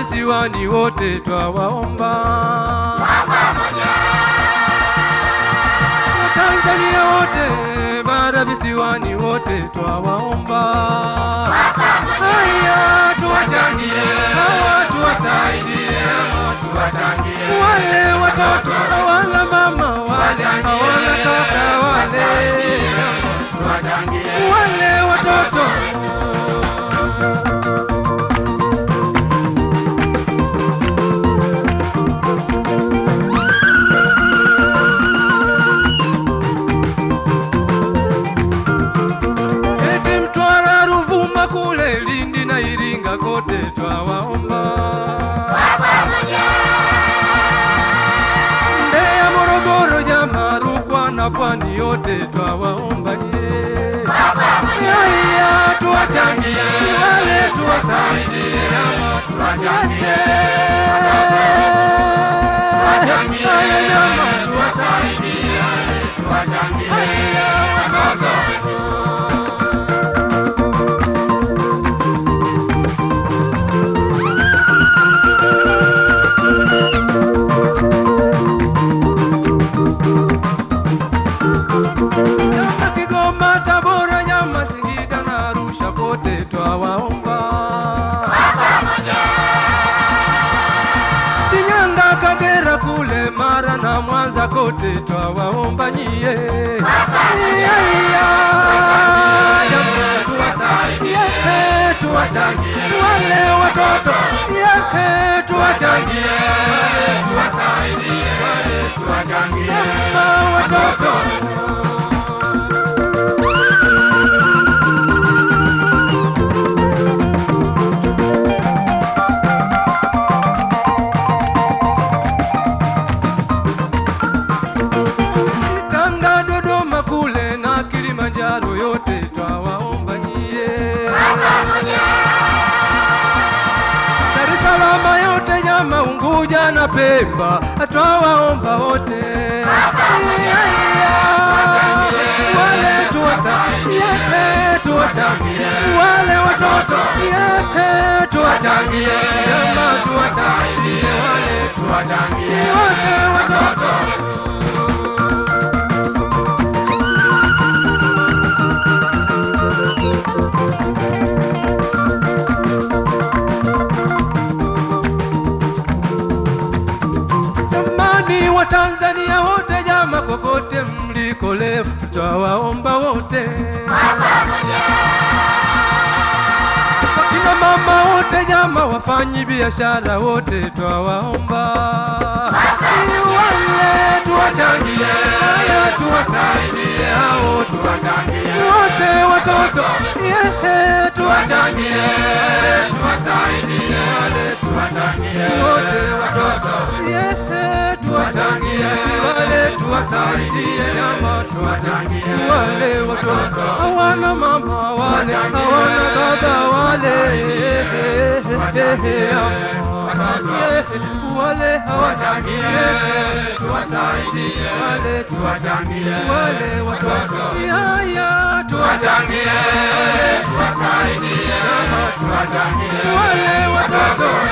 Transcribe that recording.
visiwani wote twawaomba Watanzania wote bara visiwani wote twawaomba haya tuwachangie hawa tuwasaidie wale watoto hawana mama wale hawana kaka wale wale watoto eti Mtwara, Ruvuma kule Lindi na Iringa kote twawaomba Mbeya, Morogoro, Jama, Rukwa na Pwani yote twawaomba ye Yaya tuwachangie wale tuwasaidie Jama tuwachangie Haya Jama tuwasaidie Haya watoto Nyama Kigoma, Tabora, Nyama, Singida na Arusha kote twawaomba. Shinyanga, Kagera kule Mara na Mwanza kote twawaomba nyie. Iya, iya. Jamaa tuwasaidie, tuwachangie wale watoto Yeke, tuwachangie Jamaa watoto Tanga, Dodoma kule na Kilimanjaro yote twawaomba nyie. Dar es Salaam yote Nyama, Unguja na Pemba twawaomba wote. Iya, iya. Wale tuwasaidie, tuwachangie wale watoto Yeke, tuwachangie Nyama, tuwasaidie wale tuwachangie wale watoto Jamani wa Tanzania wote, jama kokote mliko leo, twawaomba wote. Wakina mama wote, jama wafanyi biashara wote, twawaomba wale tuwachangie, haya tuwasaidie, hao tuwachangie wote, watoto yehe, tuwachangie, tuwasaidie, wale tuwachangie wote, watoto yehe, tuwachangie, wale tuwasaidie, jama tuwachangie, wale watoto hawana mama, wale hawana baba, wale wale hawachangie, tuwasaidie, wale tuwachangie, wale watoto yaya tuwachangie, tuwasaidie, tuwachangie, wale watoto